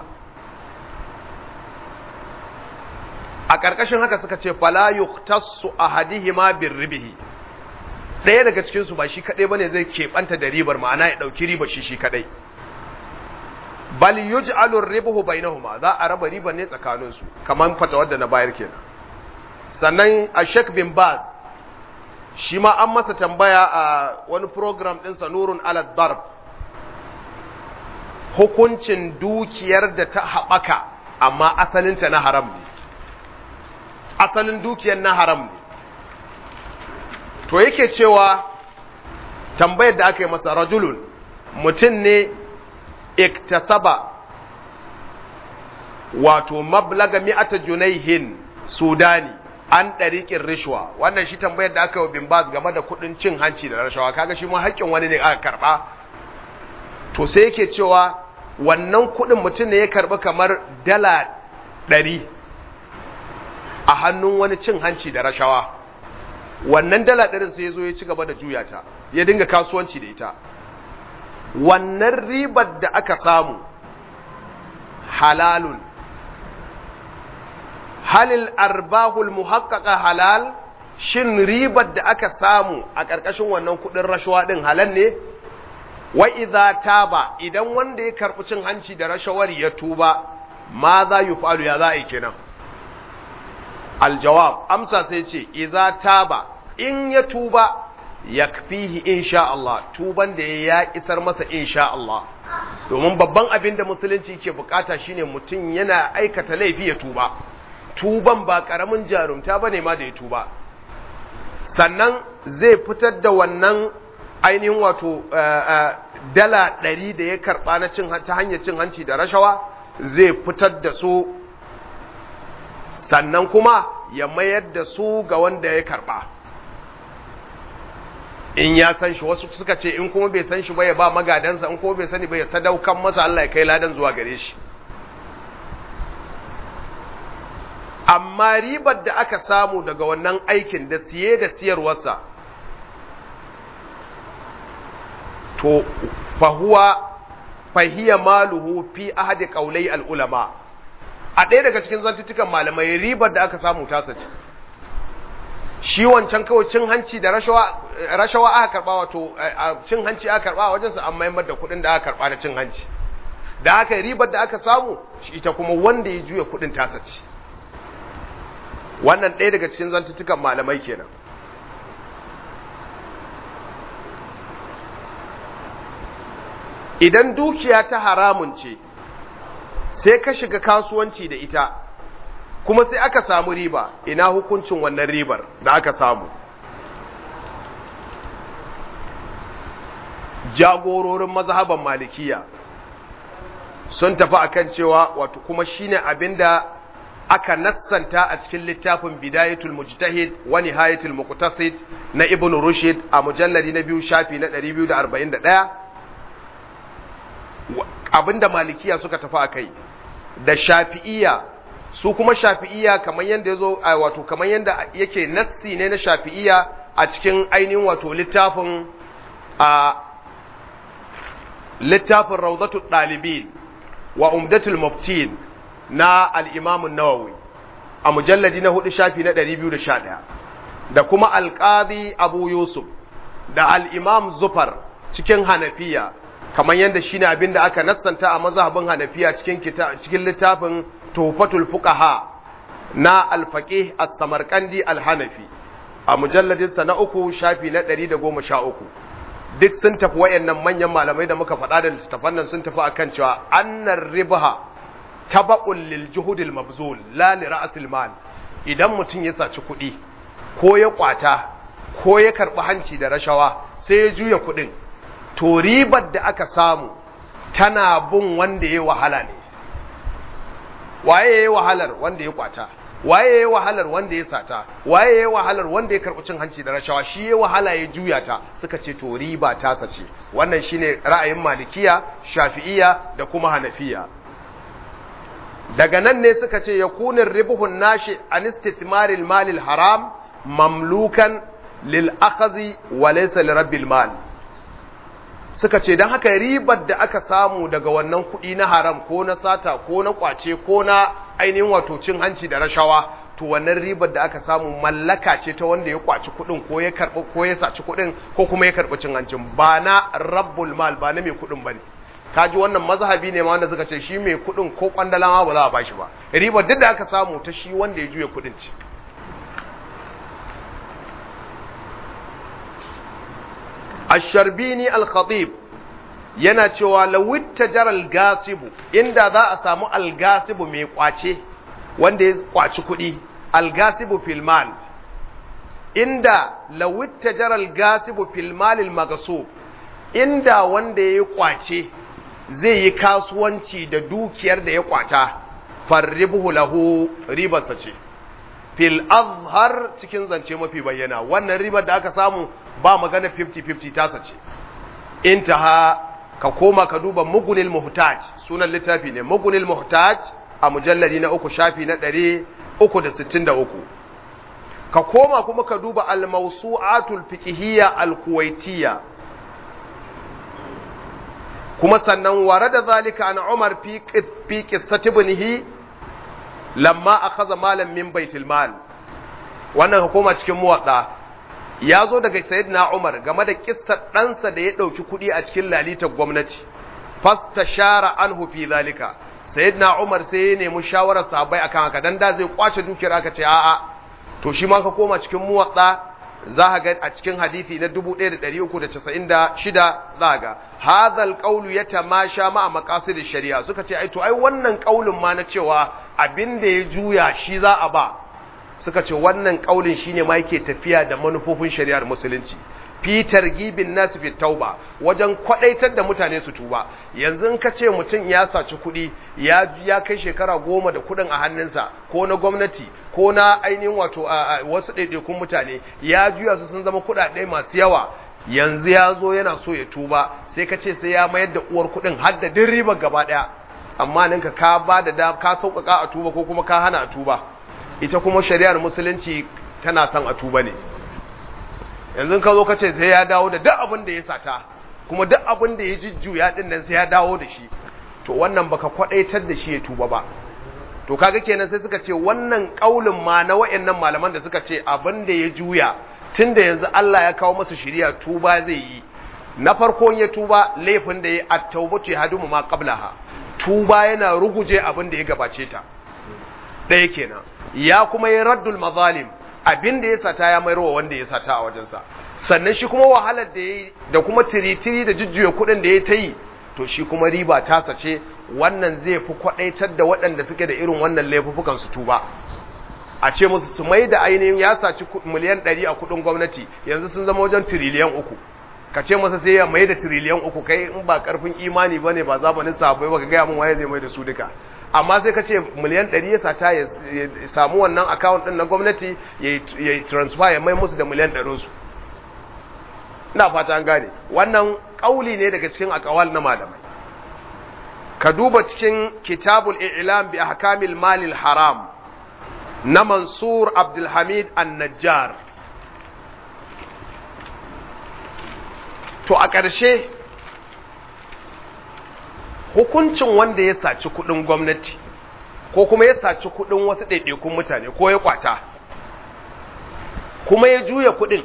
a ƙarƙashin haka suka ce fala yuktassu ahadihima birribihi ɗaya daga cikinsu ba shi kaɗai ba ne zai keɓanta da ribar ma'ana ya ɗauki ribar shi shi kaɗai bal yuj'alu ribuhu bainahuma za a raba ribar ne tsakaninsu kamar fatawar da na bayar kenan sannan a Sheikh bin Baz shi ma an masa tambaya a wani program ɗin sa Nurun ala Darb hukuncin dukiyar da ta haɓaka amma asalinta na haram ne asalin dukiyar na haram ne to yake cewa tambayar da aka yi masa rajulun mutum ne iktasaba wato mablaga mi'ata junaihin sudani an ɗariƙin rishwa wannan shi tambayar da aka yi wa bin bas game da kuɗin cin hanci da rashawa kaga shi ma haƙƙin wani ne aka karɓa to sai yake cewa wannan kuɗin mutum ne ya karɓi kamar dala ɗari a hannun wani cin hanci da rashawa wannan dala ɗarin sai ya zo ya ci gaba da juya ta ya dinga kasuwanci da ita wannan ribar da aka samu halalun halil arbahul muhaqqaqa halal shin ribar da aka samu a ƙarƙashin wannan kuɗin rashawa ɗin halal ne wa idza taba idan wanda ya karɓi cin hanci da rashawar ya tuba ma za yi falu ya za a yi kenan aljawab amsa sai ce idza taba in ya tuba yakfihi insha Allah tuban da ya isar masa insha Allah domin babban abin da musulunci ke bukata shine mutum yana aikata laifi ya tuba tuban ba karamin jarumta bane ma da ya tuba sannan zai fitar da wannan ainihin wato dala ɗari da ya karɓa na cin ta hanyar cin hanci da rashawa zai fitar da su sannan kuma ya mayar da su ga wanda ya karɓa in ya san shi wasu suka ce in kuma bai san shi ba ya ba magadansa in kuma bai sani ba ya sadaukan masa Allah ya kai ladan zuwa gare shi amma ribar da aka samu daga wannan aikin da siye da siyarwarsa to fahuwa fahiya maluhu fi ahadi qaulai al-ulama a ɗaya daga cikin zantutukan malamai ribar da aka samu tasa ce shi wancan kawai cin hanci da rashawa rashawa aka karba wato cin hanci aka karba wajen su an maimar da kuɗin da aka karba na cin hanci da aka ribar da aka samu ita kuma wanda ya juya kuɗin tasa ce wannan ɗaya daga cikin zantutukan malamai kenan idan dukiya ta haramun ce sai ka shiga kasuwanci da ita kuma sai aka samu riba ina hukuncin wannan ribar da aka samu jagororin mazhaban malikiya sun tafi akan cewa wato kuma shine abinda aka nassanta a cikin littafin bidayatul mujtahid wa nihayatul muqtasid na ibn rushd a mujalladi na biyu shafi na 241 abinda malikiya suka tafi akai da shafi'iyya su kuma shafi'iyya kamar yanda yazo wato kamar yanda yake nassi ne na shafi'iyya a cikin ainihin wato littafin a littafin rawdatul dalibin wa umdatul muftin na al'imamun nawawi a mujalladi na hudu shafi na 211 da kuma alƙazi abu yusuf da al'imam zufar cikin hanafiya kamar yadda shi ne abin da aka nassanta a mazhabin hanafiya cikin littafin tufatul fuqaha na alfaƙe a samarkandi alhanafi a mujalladinsa na uku shafi na 113 duk sun tafi wayannan manyan malamai da muka faɗa da littattafan nan sun tafi akan cewa annar ribha taba'un lil juhudil mabzul la li ra'sil mal idan mutum ya saci kuɗi ko ya kwata ko ya karɓi hanci da rashawa sai ya juya kuɗin to ribar da aka samu tana bin wanda ya wahala ne waye ya wahalar wanda ya kwata waye ya wahalar wanda ya sata waye ya wahalar wanda ya karɓi cin hanci da rashawa shi ya wahala ya juya ta suka ce to riba ta sace wannan shine ra'ayin malikiya shafi'iya da kuma hanafiya daga nan ne suka ce ya kunin ribuhun nashi an istithmaril malil haram mamlukan lil akhazi wa laysa li rabbil mal suka ce dan haka ribar da aka samu daga wannan kuɗi na haram ko na sata ko na kwace ko na ainihin wato cin hanci da rashawa to wannan ribar da aka samu mallaka ce ta wanda ya kwaci kuɗin ko ya karɓi ko ya saci kuɗin ko kuma ya karɓi cin hancin ba na rabbul mal ba na mai kuɗin bane kaji wannan mazhabi ne ma wanda suka ce shi mai kudin ko kwandala ma ba za a bashi ba riba duk da aka samu ta shi wanda ya juya kudin ce Ash-Sharbini al-Khatib yana cewa lawitta jaral gasibu inda za a samu al-gasibu mai kwace wanda ya kwaci kudi al-gasibu fil mal inda lawitta jaral gasibu fil mal al-maghsub inda wanda ya kwace zai yi kasuwanci da dukiyar da ya kwata farribuhu lahu ribarsa ce fil azhar cikin zance mafi bayyana wannan ribar da aka samu ba magana 50-50 tasa ce intaha ka koma ka duba mugunil muhtaj sunan littafi ne mugunil muhtaj a mujalladi na uku shafi na ɗari uku da sittin da uku ka koma kuma ka duba al-mawsu'atul fiqhiyya al-kuwaitiyya kuma sannan warada zalika an Umar fi fi qissati ibnihi lamma akhadha malan min baitul mal wannan ka koma cikin muwadda ya zo daga sayyidina Umar game da kissar ɗansa da ya ɗauki kuɗi a cikin lalitar gwamnati fastashara anhu fi zalika sayyidina Umar sai ya nemi shawarar sahabbai akan haka dan da zai kwace dukiyar aka ce a'a to shi ma ka koma cikin muwatsa za ka ga a cikin hadisi na 1396 za ga hadhal qawlu yatamasha ma maqasid shari'a suka ce ai to ai wannan kaulin ma na cewa abin da ya juya shi za a ba suka ce wannan kaulin shine ma yake tafiya da manufofin shari'ar musulunci fi targibin nasu fi tauba wajen kwadaitar da mutane su tuba yanzu in ka ce mutum ya saci kuɗi ya ya kai shekara goma da kuɗin a hannunsa ko na gwamnati ko na ainihin wato wasu ɗaiɗaikun mutane ya juya su sun zama kuɗaɗe masu yawa yanzu ya zo yana so ya tuba sai ka ce sai ya mayar da uwar kuɗin har da din ribar gaba ɗaya amma ninka ka ba da da ka sauƙaƙa a tuba ko kuma ka hana a tuba ita kuma shari'ar musulunci tana son a tuba ne yanzu ka zo ka ce sai ya dawo da duk abin da ya sata kuma duk abin da ya jujjuya din nan sai ya dawo da shi to wannan baka kwadaitar da shi ya tuba ba to kaga kenan sai suka ce wannan kaulin ma na wayannan malaman da suka ce abin da ya juya tunda yanzu Allah ya kawo masa shiriya tuba zai yi na farko ya tuba laifin da ya at-taubatu yadumu ma qablaha tuba yana ruguje abin da ya gabace ta ɗaya kenan ya kuma yi raddul mazalim abin da ya sata ya mayarwa wanda ya sata a wajensa sannan shi kuma wahalar da ya da kuma tiritiri da jujjuya kuɗin da ya ta yi to shi kuma riba ta sace wannan zai fi kwaɗaitar da waɗanda suke da irin wannan laifukan su tuba a ce musu su mai da ainihin ya saci miliyan ɗari a kuɗin gwamnati yanzu sun zama wajen tiriliyan uku ka ce masa sai ya mai da tiriliyan uku kai in ba karfin imani ba ne ba zamanin sabai ba ka gaya min waye zai mai da su duka amma sai ka ce miliyan ɗari ya sata ya samu wannan akawun ɗin na gwamnati ya yi transfer ya mai musu da miliyan ɗarinsu ina fata an gane wannan ƙauli ne daga cikin akawal na malamai ka duba cikin kitabul i'lam bi ahkamil malil haram na mansur abdulhamid an-najjar to a ƙarshe hukuncin wanda ya saci kudin gwamnati ko kuma ya saci kudin wasu ɗaiɗaikun mutane ko ya kwata kuma ya juya kudin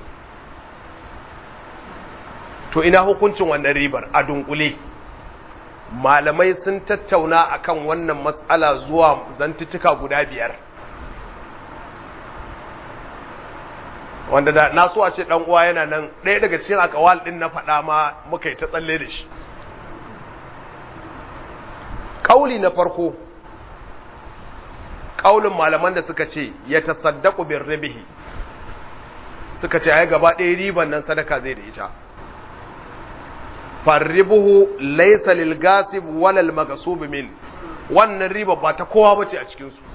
to ina hukuncin wannan ribar a dunkule malamai sun tattauna akan wannan matsala zuwa zantuttuka guda biyar wanda da na so a ce dan uwa yana nan ɗaya daga cikin akawal din na faɗa ma muka yi ta tsalle da shi kauli na farko kaulin malaman da suka ce ya tasaddaqu bir ribihi suka ce ai gaba ɗaya riban nan sadaka zai da ita farribuhu laysa lil gasib wala al maghsub min wannan riba ba ta kowa bace a cikin su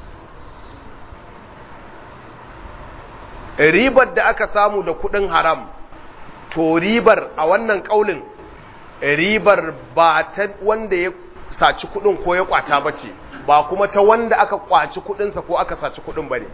ribar da aka samu da kudin haram to ribar a wannan kaulin ribar ba ta wanda ya saci kudin ko ya kwata bace ba kuma ta wanda aka kwaci kudinsa ko aka saci kudin bane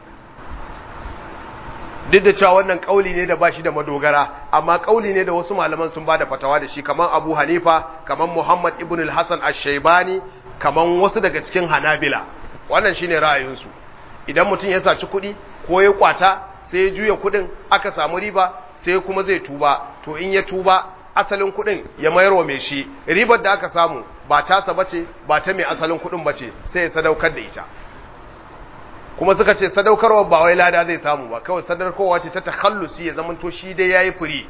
duk da cewa wannan kauli ne da bashi da madogara amma kauli ne da wasu malaman sun bada fatawa da shi kaman Abu Hanifa kaman Muhammad ibn al-Hasan ash-Shaybani kaman wasu daga cikin Hanabila wannan shine ra'ayinsu idan mutum ya saci kudi ko ya kwata sai ya juya kudin aka samu riba sai kuma zai tuba to in ya tuba asalin kudin ya mayar wa mai shi ribar da aka samu ba tasa bace ba ta mai asalin kudin bace sai ya sadaukar da ita kuma suka ce sadaukarwa ba wai lada zai samu ba kawai sadaukarwa ce ta takhallusi ya zamanto shi dai yayi furi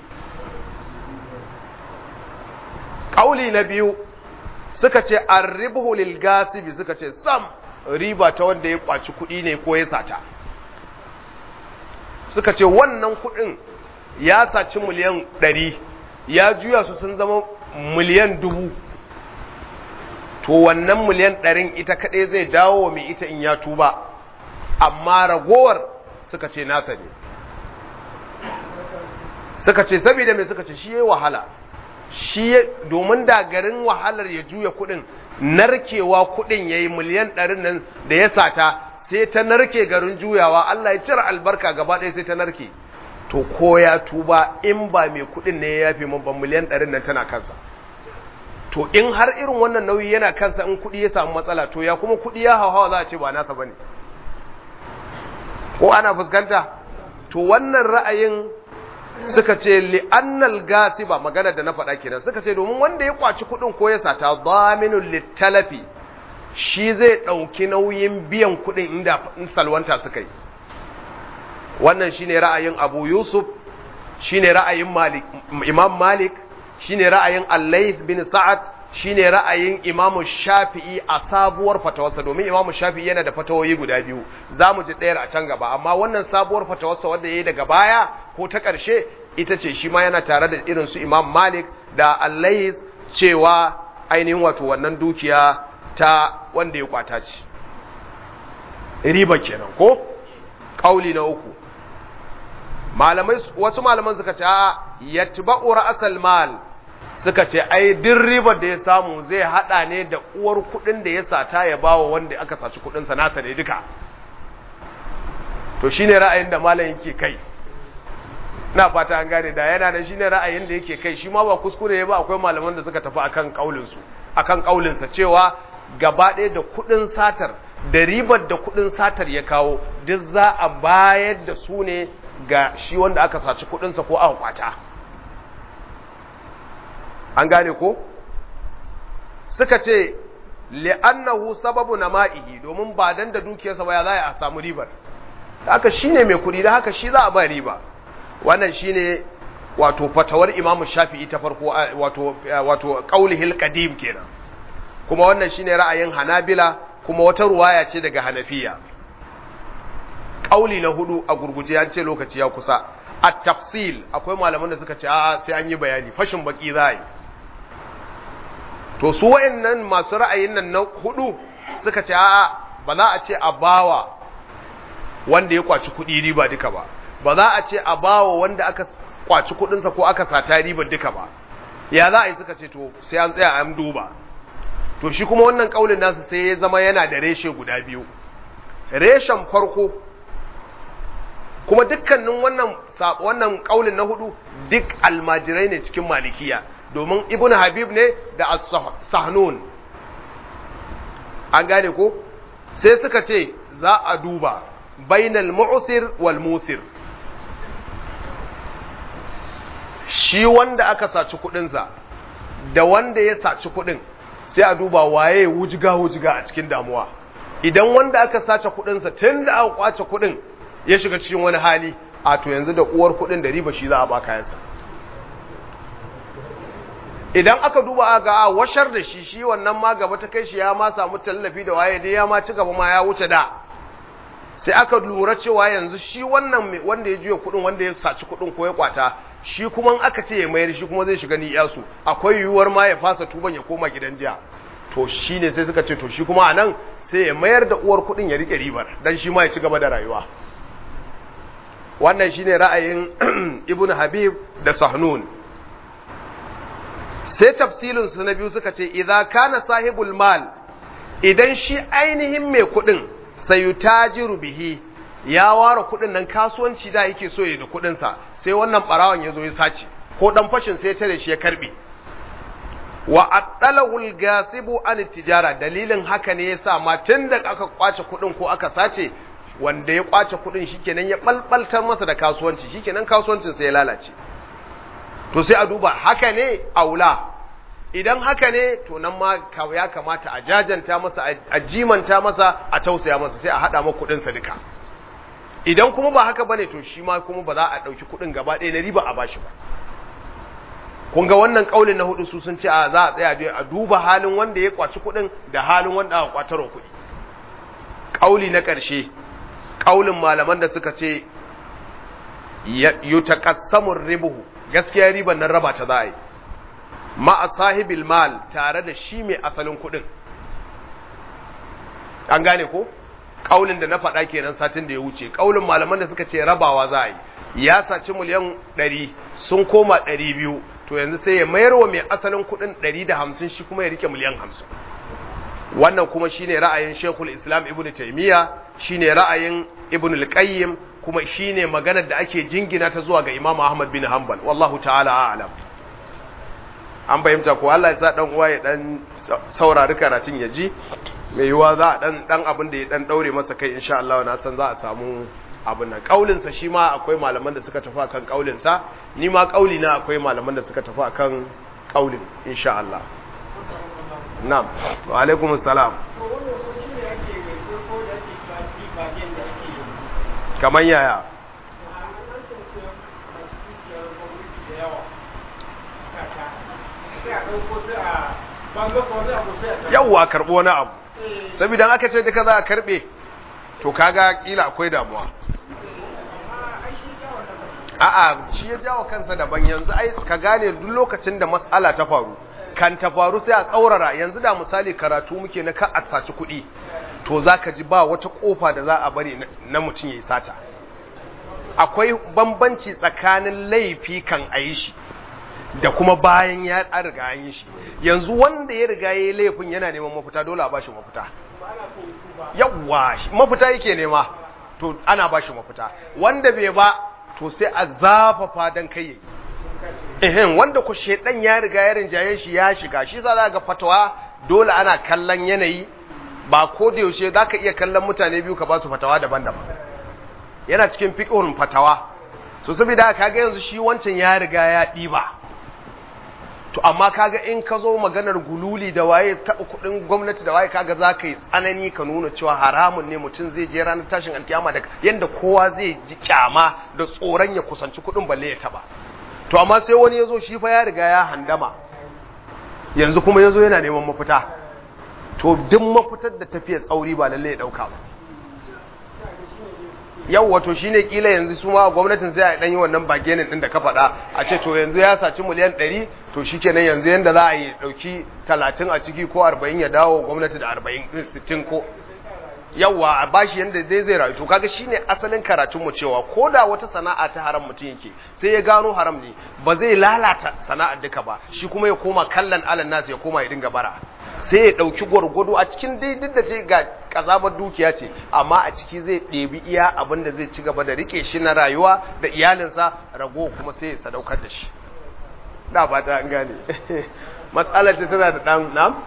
kauli na biyu suka ce arribhu lil gasibi suka ce sam riba ta wanda ya kwaci kudi ne ko ya sata suka ce wannan kudin ya saci miliyan ɗari ya juya su sun zama miliyan dubu to wannan miliyan ɗarin ita kaɗai zai dawo wa mai ita in ya tuba amma ragowar suka ce nasa ne suka ce saboda mai suka ce shi ya wahala shi domin da garin wahalar ya juya kuɗin narkewa kuɗin ya yi miliyan ɗarin nan da ya sata sai ta narke garin juyawa Allah ya cire albarka gaba ɗaya sai ta narke to ko ya tuba in ba mai kuɗin ne ya yafe mun ban miliyan ɗarin nan tana kansa to in har irin wannan nauyi yana kansa in kuɗi ya samu matsala to ya kuma kuɗi ya hauhawa za a ce ba nasa bane ko ana fuskanta to wannan ra'ayin suka ce li'annal gasiba magana da na faɗa kenan suka ce domin wanda ya kwaci kuɗin ko ya sata zaminul littalafi shi zai ɗauki nauyin biyan kuɗin inda in salwanta suka yi wannan shine ra'ayin Abu Yusuf shine ra'ayin Malik Imam Malik shine ra'ayin Al-Layth bin Sa'ad shine ra'ayin Imam Shafi'i a sabuwar fatawarsa domin Imam Shafi'i yana da fatawoyi guda biyu zamu ji ɗayar a can gaba amma wannan sabuwar fatawarsa wanda yayi daga baya ko ta ƙarshe ita ce shi ma yana tare da irin su Imam Malik da Al-Layth cewa ainihin wato wannan dukiya ta wanda ya kwata ce riba kenan ko kauli na uku malamai wasu malaman suka ce a yatba'u ra'sal mal suka ce ai din ribar da ya samu zai hada ne da uwar kudin da ya sata ya bawa wanda aka saci kudin sa nasa ne duka to shine ra'ayin da malam yake kai na fata an gane da yana da shine ra'ayin da yake kai shi ma ba kuskure ba akwai malaman da suka tafi akan kaulin su akan kaulin sa cewa gaba ɗaya da kudin satar da ribar da kudin satar ya kawo duk za a bayar da su ne ga shi wanda aka saci kudinsa ko aka kwata an gane ko suka ce li'annahu sababu nama'ihi domin ba dan da dukiyarsa ba ya za a samu ribar haka shine mai kudi da haka shi za a ba riba wannan shine wato fatawar Imam Shafi'i ta farko wato wato qaulihil qadim kenan kuma wannan shine ra'ayin Hanabila kuma wata ruwaya ce daga Hanafiya kauli na hudu a gurguje an ce lokaci ya kusa a tafsil akwai malaman da suka ce a sai an yi bayani fashin baki za yi to su wayannan masu ra'ayin nan na hudu suka ce a ba za a ce a bawa wanda ya kwaci kuɗi riba duka ba ba za a ce a bawa wanda aka kwaci kuɗinsa ko aka sata riba duka ba ya za a yi suka ce to sai an tsaya an duba to shi kuma wannan kaulin nasu sai ya zama yana da reshe guda biyu reshen farko kuma dukkanin wannan wannan kaulin na hudu duk almajirai ne cikin malikiya domin ibn habib ne da as-sahnun an gane ko sai suka ce za a duba bainal mu'sir wal musir shi wanda aka saci kudinsa da wanda ya saci kudin sai a duba waye wujiga wujiga a cikin damuwa idan wanda aka sace kudinsa tun da aka kwace kudin ya shiga cikin wani hali a to yanzu da uwar kudin da riba shi za a ba kayansa idan aka duba ga a washar da shi shi wannan ma gaba ta kai shi ya ma samu tallafi da waye dai ya ma ci gaba ma ya wuce da sai aka lura cewa yanzu shi wannan wanda ya juya kudin wanda ya saci kudin ko ya kwata shi kuma in aka ce ya mayar shi kuma zai shiga niyasu akwai yiwuwar ma ya fasa tuban ya koma gidan jiya to shine sai suka ce to shi kuma anan sai ya mayar da uwar kudin ya rike ribar dan shi ma ya ci gaba da rayuwa wannan shine ra'ayin ibn habib da sahnun sai tafsilin su na biyu suka ce idza kana sahibul mal idan shi ainihin mai kudin sayutajiru bihi ya ware kudin nan kasuwanci da yake so ya da kudin sa sai wannan barawan ya zo ya sace ko dan fashin sai ya tare shi ya karbe wa attalahu al-gasibu an tijara dalilin haka ne yasa ma tunda aka kwace kudin ko aka sace wanda ya kwace kudin shikenan ya balbaltar masa da kasuwanci shikenan kasuwancin sai ya lalace to sai a duba haka ne aula idan haka ne to nan ma ya kamata a jajanta masa a jimanta masa a tausaya masa sai a hada masa kudin sa duka idan kuma ba haka bane to shi ma kuma ba za a dauki kudin gaba ɗaya na riba a bashi ba kun ga wannan kaulin na hudu su sun ce a za a tsaya a duba halin wanda ya kwaci kudin da halin wanda aka kwatarwa kudi kauli na ƙarshe kaulin malaman da suka ce yutakassamur ribuhu gaskiya riban nan raba ta za a yi ma'a sahibil mal tare da shi mai asalin kudin an gane ko kaulin da na faɗa kenan satin da ya wuce kaulin malaman da suka ce rabawa za a yi ya saci miliyan ɗari sun koma ɗari biyu to yanzu sai ya mayar wa mai asalin kuɗin ɗari da hamsin shi kuma ya rike miliyan hamsin wannan kuma shine ra'ayin shekul islam ibn taimiyya shine ra'ayin ibn al-qayyim kuma shine maganar da ake jingina ta zuwa ga imam ahmad bin hanbal wallahu ta'ala a'lam an fahimta ko Allah ya sa dan uwa ya dan saurari karatun ya ji mai yiwa za a dan dan abin da ya dan daure masa kai insha Allah na san za a samu abin nan kaulin sa shi ma akwai malaman da suka tafi akan kaulin sa ni ma kauli na akwai malaman da suka tafi akan kaulin insha Allah na'am wa alaikum assalam kamar yaya yawwa karɓo wani abu saboda aka ce duka za a karɓe to kaga kila akwai damuwa a'a shi ya jawo kansa daban yanzu ai ka gane duk lokacin da matsala ta faru kan ta faru sai a tsaurara yanzu da misali karatu muke na ka a saci kuɗi to za ka ji ba wata ƙofa da za a bari na mutum ya yi sata akwai bambanci tsakanin laifi kan a yi shi da kuma bayan ya riga an yi shi yanzu wanda ya riga ya yi laifin yana neman mafita dole a bashi mafita yawwa mafita yake nema to ana bashi mafita wanda bai ba to sai a zafafa dan kai ehem wanda ku shedan ya riga ya rinjaye shi ya shiga shi za ga fatawa dole ana kallon yanayi ba ko da yaushe zaka iya kallon mutane biyu ka ba su fatawa daban-daban yana cikin fiqhun fatawa so saboda kaga yanzu shi wancan ya riga ya diba to amma kaga in ka zo maganar gululi da waye taɓa kuɗin gwamnati da waye kaga za ka yi tsanani ka nuna cewa haramun ne mutum zai je ranar tashin alkiyama da yadda kowa zai ji kyama da tsoron ya kusanci kuɗin balle ya taɓa to amma sai wani ya zo shi fa ya riga ya handama yanzu kuma ya zo yana neman mafita to duk mafitar da tafiya tsauri ba lalle ya ɗauka ba yau wato shine kila yanzu su ma gwamnatin sai a dan yi wannan bagenin din da ka faɗa a ce to yanzu ya saci miliyan 100 to shikenan yanzu yanda za a yi dauki 30 a ciki ko 40 ya dawo gwamnati da 40 60 ko yawa a bashi yanda zai zai rayu to kaga shine asalin karatun mu cewa koda wata sana'a ta haram mutum yake sai ya gano haram ne ba zai lalata sana'ar duka ba shi kuma ya koma kallon alan nasu ya koma ya dinga bara sai ya ɗauki gwargwado a cikin daidai da ce ga ƙazabar dukiya ce amma a ciki zai ɗebi iya abin da zai ci gaba da riƙe shi na rayuwa da iyalinsa rago kuma sai ya sadaukar da shi da ba ta an gane matsalar ta tana da ɗan nam?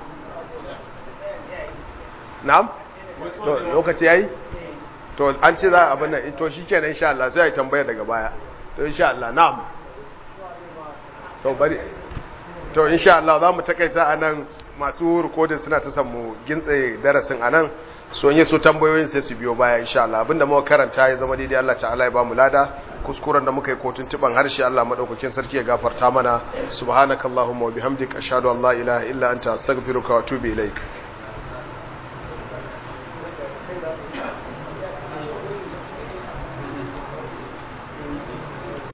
nam? to lokaci ya yi? to an ce za a abin nan to shi kenan insha Allah sai ya tambaya daga baya to insha Allah nam? to bari to insha Allah za mu takaita a nan masu rikodin suna ta samu gintse darasin anan so yi su tambayoyin sai su biyo baya insha Allah abinda muka karanta ya zama daidai Allah ta'ala ya bamu lada kuskuren da muka yi kotun tuban harshe Allah madaukakin sarki ya gafarta mana subhanakallahumma wa bihamdika ashhadu an la ilaha illa anta astaghfiruka wa atubu ilaik